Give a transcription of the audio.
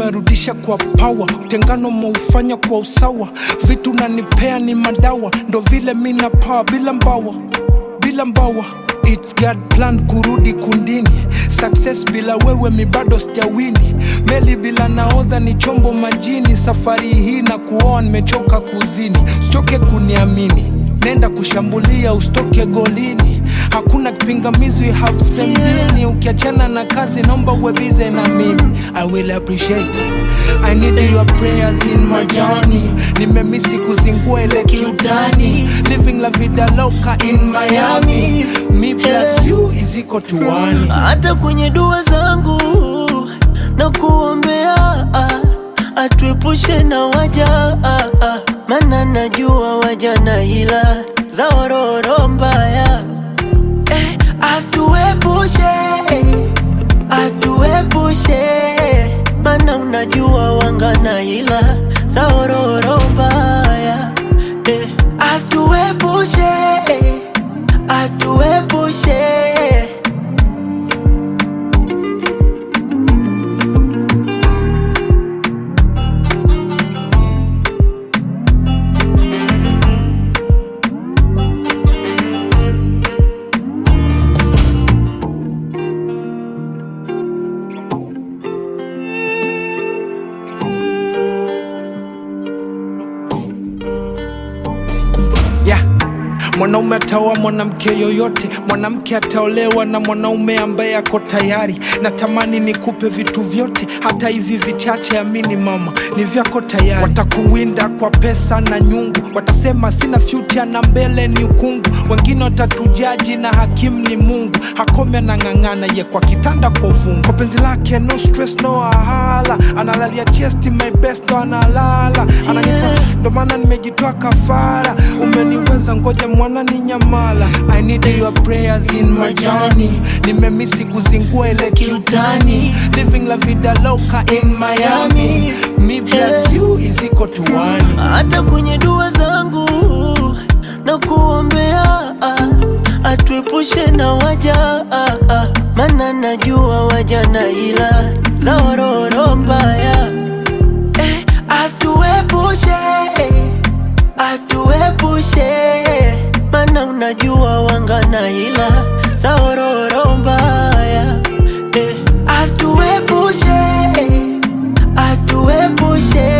umerudisha kwa pawa utengano maufanya kwa usawa vitu nanipea ni madawa ndo vile mina pawa bila mbawa bila mbawa It's God plan kurudi kundini success bila wewe mi bado sijawini meli bila naodha ni chombo majini safari hii na kuoa nimechoka kuzini usichoke kuniamini nenda kushambulia usitoke golini hakuna kipingamizi we have same Yeah. dini ukiachana na kazi naomba uwe bize na mimi i will appreciate i need your prayers in my journey nimemisi kuzingua ile kiutani living la vida loca in miami me plus you is equal to one hata kwenye dua zangu na kuombea ah, atuepushe na waja ah, ah, maana najua waja na hila za ororo mbaya eh, atuepushe atuepushe maana unajua wanga na hila za ororo mbaya eh, atuepushe atuepushe yeah. mwanaume ataoa mwanamke yoyote mwanamke ataolewa na mwanaume ambaye ako tayari natamani nikupe vitu vyote hata hivi vichache amini mama ni vyako tayari watakuwinda kwa pesa na nyungu watasema sina future na mbele ni ukungu wengine watatujaji na hakimu ni mungu hakome anang'ang'ana ye kwa kitanda kwa uvungu kwa penzi lake no stress no ahala analalia chesti my best ndo analala ananipa Yeah. ndo maana nimejitoa kafara umeniweza ngoja mwana ni nyamala i need your prayers in my journey nimemisi kuzingua ile kiutani living la vida loca in miami me plus you is equal to one hata kwenye dua zangu na kuombea ah, atuepushe na waja ah, ah, maana najua waja na ila za ororo mbaya eh, atuepushe atuepushe maana unajua wanga na ila za ororo mbaya eh, atuepushe atuepushe